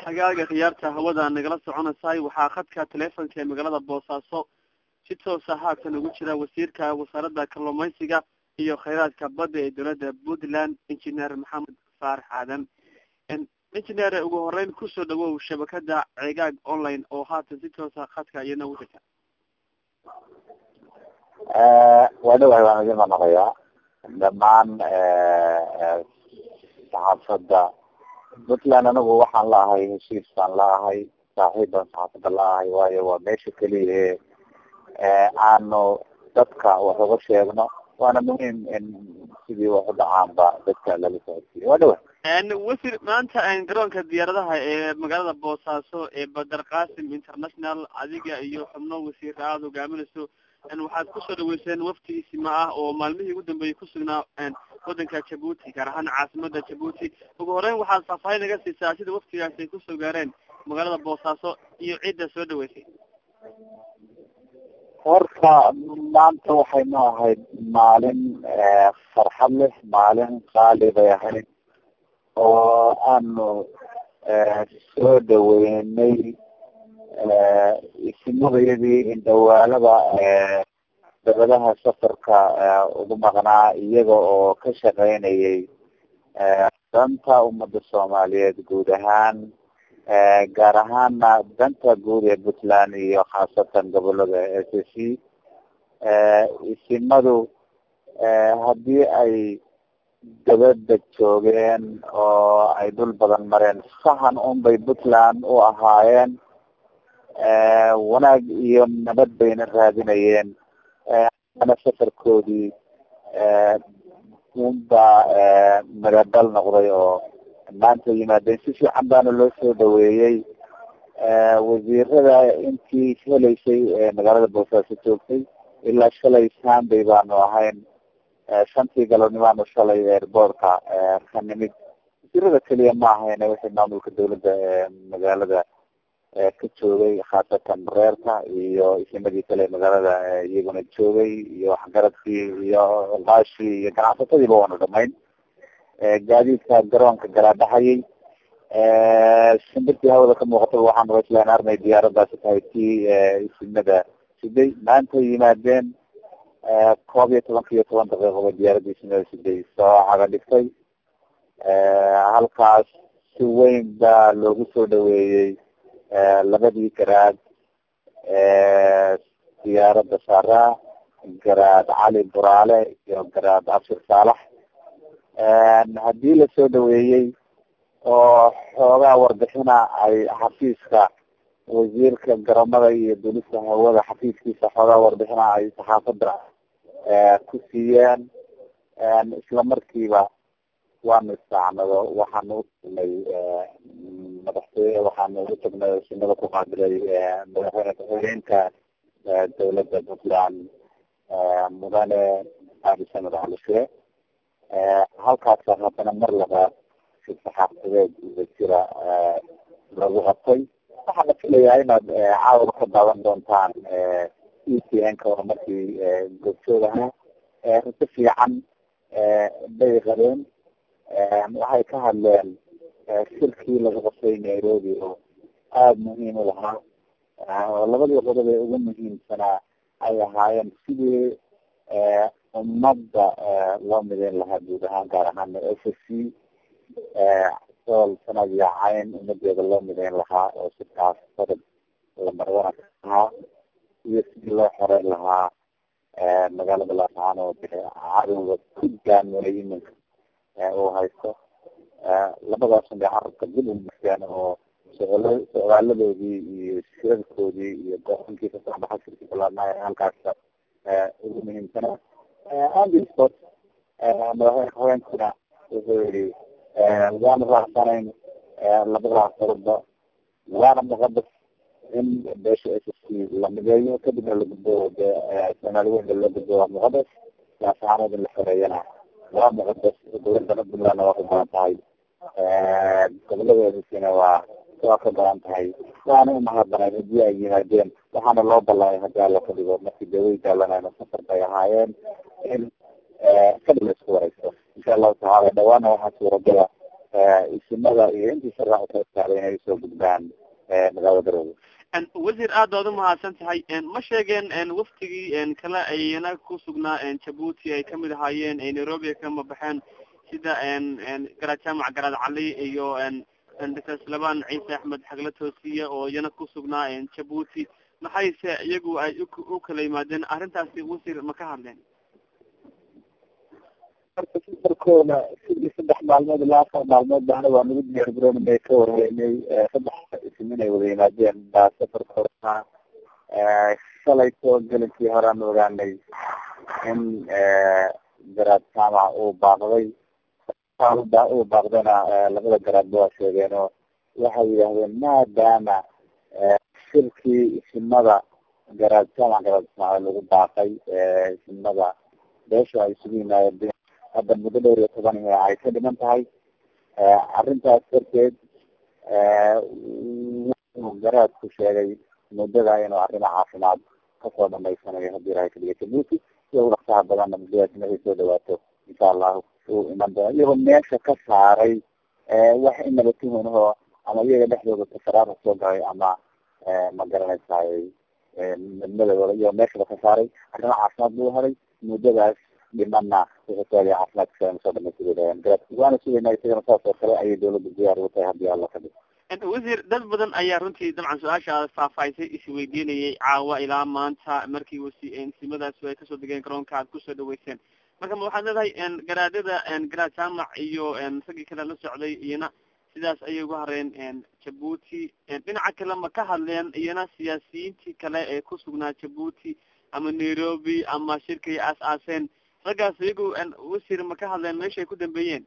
hagaaga khiyaarta hawada nagala soconaysaay waxaa khadka telefonka ee magaalada boosaaso si toosa haatan ugu jira wasiirka wasaaradda kalluumaysiga iyo kheyraadka badda ee dowladda puntland engineer maxamed faarax aadan engineer ugu horeyn kusoo dhawow shabakada ceegaag online oo haatan si toosa khadka iyana ugu jirta waa dhawahay waan idin maqayaa dhamaan saxaafadda puntland anigu waxaan la ahay heshiis baan la ahay saaxiib baan saxaafadda la ahay waayo waa meesha keliya ee aanu dadka wax uga sheegno waana muhiim in sidii wax u dhacaanba dadka lala socodsiiyo waa dhawa wasiir maanta garoonka diyaaradaha ee magaalada boosaaso ee badar qasim international adiga iyo xubno wasiir aada hogaaminayso waxaad kusoo dhaweyseen wafti isima ah oo maalmihii ugu dambeeyay kusugnaa wadanka jabuuti gaar ahaan caasimada jabuuti ugu horeyn waxaad faahfaahin naga siisaa sida waftigaasi ay kusoo gaareen magaalada boosaaso iyo cidda soo dhaweysay horta maanta waxay noo ahayd maalin farxad leh maalin qaali bay ahayd oo aanu soo dhaweynay isimadayadii indhawaalada dabadaha safarka ugu maqnaa iyaga oo ka shaqeynayay danta ummada soomaaliyeed guud ahaan gaar ahaana danta guud ee puntland iyo khaasatan gobolada s c isimadu haddii ay dabada joogeen oo ay dhul badan mareen sahan unbay puntland u ahaayeen wanaag iyo nabad bayna raadinayeen ana safarkoodii unba madadal noqday oo maanta yimaadeen si fiican baana loo soo dhaweeyey wasiirada intii helaysay magaalada boosaaso joogtay ilaa shalay sambay baanu ahayn shantii galabnimaanu shalay airboortka ka nimid wasiirada keliya ma ahayne wixii maamulka dawladda magaalada ka joogay khaasatan reerka iyo isimadii kale magaalada iyaguna joogay iyo waxgaradkii iyo qaashii iyo ganacsatadiiba waanu dhamayn gaadiidka garoonka garaadhaxayay shimbirtii hawada ka muuqatay waxaanu islaan arnay diyaaradaasi tahay tii isimada siday maanta yimaadeen koob iyo tobanka iyo toban daqiiqoba diyaaradda isimada siday soo caga dhigtay halkaas si weyn baa loogu soo dhaweeyey labadii garaad diyaaradda saaraa garaad cali buraale iyo garaad abshir saalax haddii lasoo dhaweeyey oo xoogaa warbixina ay xafiiska wasiirka garoomada iyo dulista hawada xafiiskiisa xoogaa warbixina ay saxaafadda ku siiyeen isla markiiba waanu istaacnado waxaanu utagnay madaxtooye waxaanu ugu tagnay sinada ku qaabilay madaxweyne ku-xigeenka dawladda puntland mudane abi samed calishe halkaasa haddana mar labaad si saxaafadeed uga jira lagu qabtay waxaa la filayaa inaad caawada ka daawan doontaan e t n ka oo markii goobjoog ahaa raso fiican bay qabeen waxay ka hadleen shirkii lagu qabtay nairobi oo aada muhiim u lahaa oo labadii qodob ee ugu muhiimsanaa ay ahaayeen sidii ummadda loo mideyn lahaa guud ahaan gaar ahaan s c sool sanad iyo cayn ummadeeda loo mideyn lahaa oo sirkaas qodob lamarwana ka ahaa iyo sidii loo xoreyn lahaa magaalada laascaan oo de cadowga ku gaamulay iminka uu haysto labadaasun bay carabka dib umarteen oo socl socdaaladoodii iyo shirarkoodii iyo gooankii kasoo baxa shirkii balaadnaa halkaas ugu muhiimsana andy sport madaxweyne haweenkuna wuxuu yihi waanu raacsanayn labadaas qodoba waana muqadas in beesha s s c la mideeyo kadibna lagudbo de soomaali weynba loo gudbo waa muqadas laasaxaanood in la xoreeyana waa muqadas dawladana puntlandna waa ka badan tahay goboladeedisina waa waa ka badan tahay waana umahadnay hadii ay yimaadeen waxaana loo ballamay hadii alla ka dhigo markii de way daalanayna safar bay ahaayeen in kadib la isku wareysto insha allahu tacaala dhawaana waxaa suuragala isimada iyo intii sharax utaaday inay usoo gudbaan magaalada garowe wasiir aad baad umahadsan tahay ma sheegeen waftigii kale ayna ku sugnaa jabuuti ay kamid ahaayeen nairobi ay kama baxeen sida garaad jaamac garaad cali iyo doctor slaban ciise axmed xagle toosiye oo iyana ku sugnaa jabuuti maxayse iyagu ay u kala yimaadeen arrintaasi wasiir ma ka hadleen marka safarkooda sidii saddex maalmood ilaa afar maalmood baana waa nagu diyaar garoon bay ka warweynay saddex isim inay wada yimaadeen baa safarkooda shalay soo gelinkii horaan ogaanay in garaad jaamac uu baaqday uu baaqdayna labada garaadba waa sheegeen oo waxay yidhaahdeen maadaama shirkii isimada garaad jaamac garaad ismaaciil lagu baaqay isimada beesha ay isugu yimaadeen hadda muddo dhowr iyo toban ay ka dhiman tahay arrintaas darteed wuxuu garaadku sheegay muddada inuu arrimo caafimaad kasoo dhamaysanayo haddii ilahay kadiga jabuuti si ugu dhaqsaha badanna muddadaas markay soo dhawaato insha allahu uu iman doono iyagoo meesha ka saaray wax inaba tuhunahoo ama iyaga dhexdooda tasaraara soo galay ama ma garanaysaay madmadooda iyagoo meeshaba ka saaray arrimo caafimaad buu helay muddadaas dhimana wuxuusaagay caafimaadka soo dhamaystireen garaadku waana sugaynaa isagana saas oo kale ayay dawladda diyaar ugu tahay haddii alla ka dhig wasiir dad badan ayaa runtii dabcan su-aasha faahfaahisay isweydiinayay caawa ilaa maanta markii wasi simadaas ay kasoo degeen garoonka aad kusoo dhaweyseen marka ma waxaad leedahay garaadada garaad jaamac iyo raggii kale la socday iyana sidaas ayay uga hareen jabuuti dhinaca kale ma ka hadleen iyana siyaasiyiintii kale ee ku sugnaa jabuuti ama nairobi ama shirkay aas-aaseen raggaas iyagu wasiir ma ka hadleen meesha ay ku dambeeyeen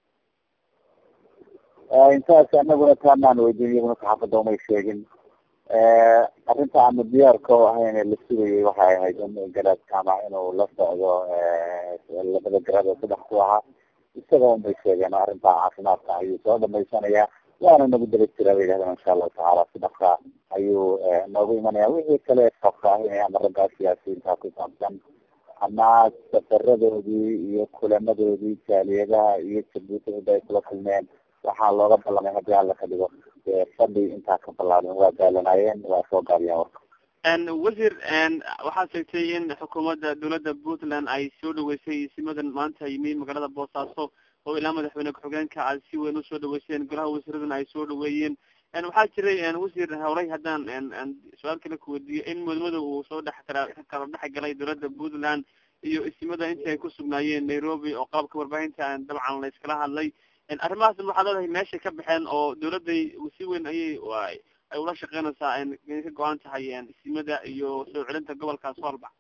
intaas anaguna taanaan weydiin iyaguna saxaafadda umay sheegin arrinta aanu diyaarka o ahayn la sugayay waxay ahayd in garaad jaamac inuu la socdo labada garaad oo saddex ku ahaa isaga unbay sheegeen oo arrinta caafimaadka ayuu soo dhamaysanayaa waana nagu daba jiraa bay yihahdeen insha allahu tacaala si dhaqsa ayuu noogu imanaya wixii kale faahfaahinaya ama raggaa siyaasiyiinta ku saabsan ama safaradoodii iyo kulamadoodii jaaliyadaha iyo jabuuti hada ay kula kulmeen waxaa looga ballamay haddii alla ka dhigo fadhi intaa ka ballaarin waa daalanaayeen waa soo gaabiyeen warka wasiir waxaad sheegtay in xukuumadda dawladda puntland ay soo dhaweysay simadan maanta yimi magaalada boosaaso oo ilaa madaxweyne ku-xigeenka aad si weyn usoo dhaweyseen golaha wasiiradana ay soo dhaweeyeen waxaa jiray wasiir horay haddaan su-aal kale kuweydiiyo in mudmada uu soo dhex kala kala dhex galay dawladda puntland iyo isimada intii ay ku sugnaayeen nairobi oo qalabka warbaahinta dabcan la iskala hadlay arrimahaas waxaad leedahay meeshay ka baxeen oo dawladday si weyn ayay ay ula shaqeynaysaa inay ka go-an tahay isimada iyo soo celinta gobolkaas walba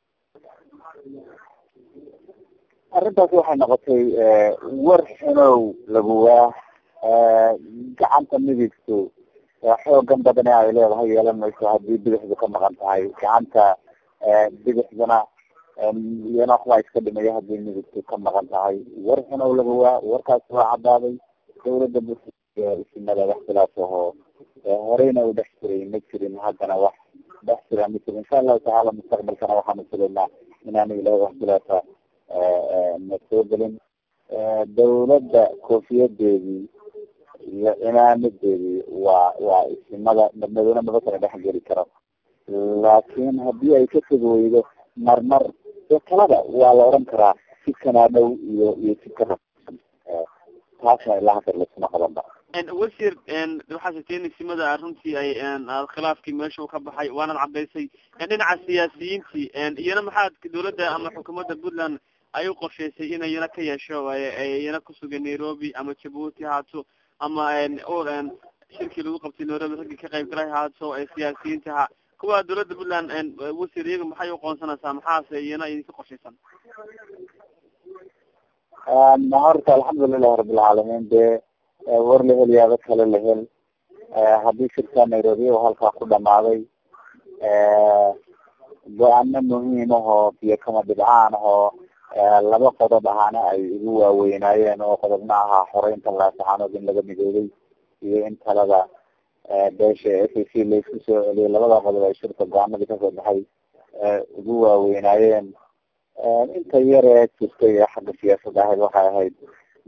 arrintaas waxay noqotay war xunow laguwaa gacanta midigtu xoogan badane ay leedahay yeelan mayso haddii bidixdu ka maqan tahay gacanta bidixduna iyana waxbaa iska dhimaya haddii midigtu ka maqan tahay war xunow laguwaa warkaas waa caddaaday dawladda isimada wax khilaaf ahoo horeyna u dhex jiray ma jirin haddana wax dhex jira ma jirin insha allahu tacaala mustaqbalkana waxaanu filaynaa inaanu ilahay wax khilaafa na soo gelin dawladda koofiyadeedii iyo cimaamadeedii waa waa isimada madmadowna maba kala dhex geli karo laakin haddii ay ka fog weydo marmar ee kalada waa la oran karaa jidkanaa dhow iyo iyo jidka taasna ilaa hadar laisuma qabanba wasiir waxaa sheegtay in isimada runtii ay khilaafkii meesha u ka baxay waanad cadaysay dhinaca siyaasiyiintii iyana maxaad dawladda ama xukuumadda puntland ay u qorshaysay in iyana ka yeesho iyana kusugan nairobi ama jabuuti haato ama shirkii lagu qabtay nairobi raggii ka qayb galay haato siyaasiyiinta ha kuwa dawladda puntland wasiir iyaga maxay uqoonsanaysaa maxaase iyana idinka qorshaysan horta alxamdulilahi rabilcaalamiin dee war la hel yaaba kale la hel haddii shirka nairobi oo halkaa ku dhamaaday go-aano muhiim ahoo biyo kama dhibcaan ahoo laba qodob ahaana ay igu waaweynaayeen oo qodobna ahaa xoreynta laasaxaanood in laga midoobay iyo in talada beesha s a c laisku soo celiyay labada qodob ay shirka go-aanadii kasoo baxay igu waaweynaayeen inta yaree jirtay ee xagga siyaasadda ahayd waxay ahayd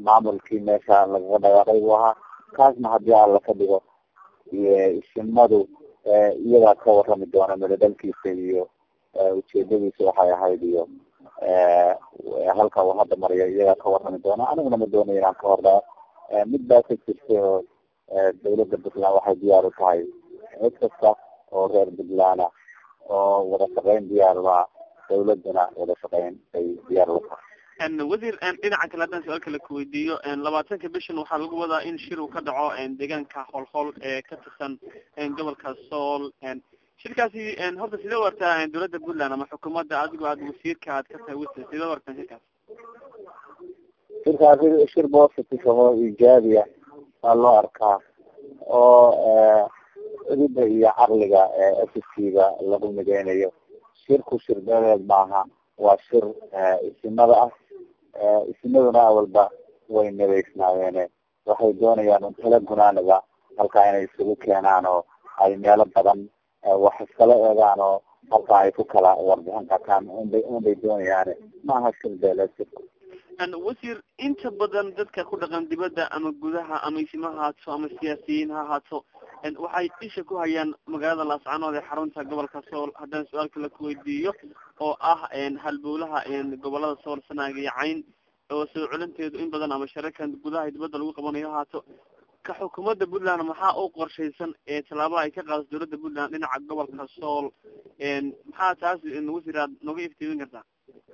maamulkii meesha lagaga dhawaaqay buu ahaa kaasna haddii alla ka dhigo isimadu iyagaa ka warami doona midadhalkiisa iyo ujeedadiisa waxay ahayd iyo halka uu hadda mariyo iyagaa ka warami doona aniguna ma doonayo inaan ka hordhaa mid baa ka jirta oo dawladda puntland waxay diyaar u tahay cid kasta oo reer puntland ah oo wada shaqeyn diyaar u ah dawladuna wada shaqeyn ay diyaar u tahay wasiir dhinaca kale haddaan su-aal kale kuweydiiyo labaatanka bishan waxaa lagu wadaa in shir uu ka dhaco deegaanka holhol ee ka tirsan gobolka sool shirkaasi horta sidee u artaa dawladda puntland ama xukuumadda adigoo aad wasiirka aad ka tahay wasiir sidee u artaan shirkaas shirkaasi shir positive oo iijaabiya waa loo arkaa oo cidida iyo caqliga effiskiga lagu mideynayo shirku shir beeleed maaha waa shir isimada ah isimaduna awalba way nabeysnaayeene waxay doonayaan un tala gunaaniga halkaa inay isugu keenaan oo ay meelo badan wax iskala eegaan oo halkaa ay ku kala warbixin qataan unbay unbay doonayaane maaha shir beeleed shirku wasiir inta badan dadka ku dhaqan dibadda ama gudaha ama isima haato ama siyaasiyiin ha haato waxay isha ku hayaan magaalada laascanood ee xarunta gobolka sool haddaan su-aal kale kuweydiiyo oo ah halbowlaha gobolada sool sanaag iyo cayn oo soo celinteedu in badan ama sharakan gudaha dibadda lagu qabanayo haato ka xukuumadda puntland maxaa u qorshaysan ee tallaabada ay ka qaadato dawladda puntland dhinaca gobolka sool maxaa taas wasiir aad nooga iftiimin kartaa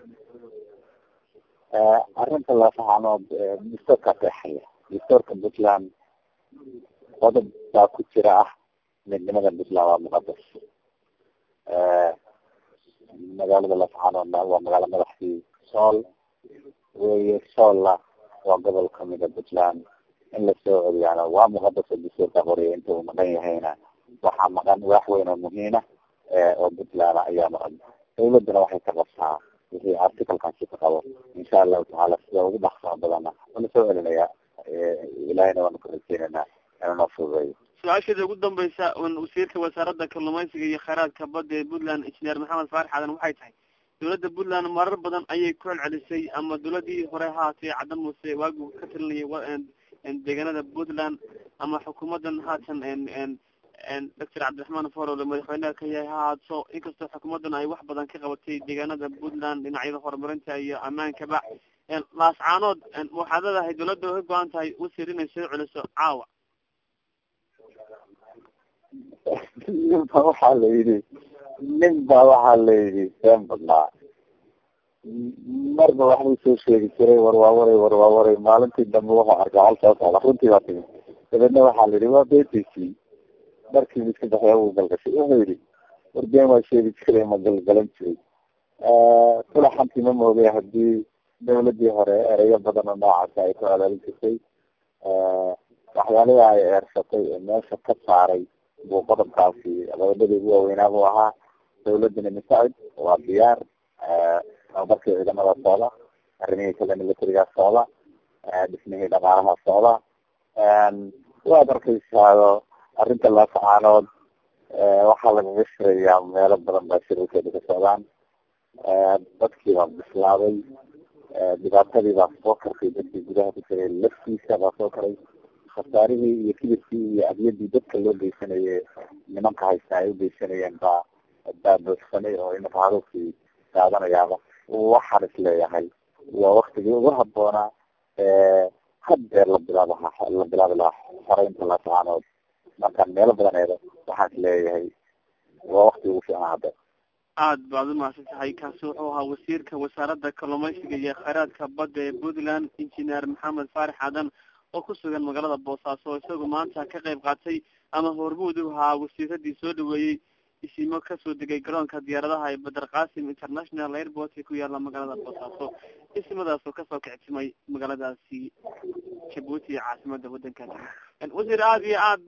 arrinta laascanood dastoorka qeexaya dastoorka puntland qodob baa ku jira ah midnimada puntland waa muqadas magaalada laascanoodna waa magaalo madaxdii sool weye soolla waa gobol kamida puntland in lasoo celiyaana waa muqadas oo dastoorka qoriya inta uu maqan yahayna waxaa maqan wax weyn oo muhiima oo puntland ayaa maqan dawladana waxay ka qabtaa wixii articalkaasi ka qabo insha allahu tacaala sida ugu dhaqsaa badana waa lasoo celinayaa ilahayna waanu ka rajeynanaa inanoo fududeeyo su-aasheeda ugu dambaysa wasiirka wasaaradda kalluumaysiga iyo kheyraadka badda ee puntland injineer maxamed faarax aadan waxay tahay dawladda puntland marar badan ayay ku celcelisay ama dawladii hore haatee caddan muuse waagu ka talinayay deegaanada puntland ama xukuumadan haatan doctor cabdiraxmaan forole madaxweyneha ka yahay ha haato inkastoo xukuumadan ay wax badan ka qabatay deegaanada puntland dhinacyada horumarinta iyo ammaankaba laascaanood waxaad leedahay dawladda way go-an tahay wasiir inay soo celiso caawa nin ba waxaa la yidhi nin ba waxaa la yidhi been badnaa marba waxbuu soo sheegi jiray warwaawaray warwaawaray maalintii dambe wuxuu arkay hal soo socda runtii baa timi dabeedna waxaa la yidhi waa betic markii miska baxya uu galgashay wuxuu yidhi warbeen waa sheegi jiray ma galgalan jiray tulaxantii ma moogay hadii dawladii hore ereyo badan oo noocaasi ay ku celaalin jirtay waxyaalihi ay eersatay ee meesha ka saaray buu qodobkaasi qodobadii ugu waaweynaa buu ahaa dawladana masacid waa diyaar tababarkii ciidamada socda arrimihii kale militariga socda dhismihii dhaqaalaha socda waad arkaysaao arrinta laascaanood waxaa lagaga shirayaa meelo badan baa shirarkeeda ka socdaan dadkii baa bislaaday dhibaatadii baa soo kartay dadkii gudaha ku jiray laftiisa baa soo karay khasaarihii iyo kibirkii iyo adyadii dadka loo geysanayay nimanka haysta ay ugeysanayeen baa baa boogsanay oo imika haruurkii daadanayaaba waxaan is leeyahay waa waktigii ugu haboonaa haddeer la bilaabaha la bilaabi lahaa xoreynta laascaanood markaan meelo badan eedo waxaan is leeyahay waa wakti ugu fiicnaa haddeer aad baad umahadsan tahay kaasi wuxuu ahaa wasiirka wasaaradda kalluumaysiga iyo kheyraadka badda ee puntland injineer maxamed faarax aadan oo ku sugan magaalada boosaaso oo isagu maanta ka qayb qaatay ama hormuud u ahaa wasiiradii soo dhaweeyey isimo kasoo degay garoonka diyaaradaha ee badar qasim international airport ee ku yaala magaalada boosaaso isimadaas oo kasoo kictimay magaaladaasi jabuuti ee caasimada wadanka wasiir aada iyo aad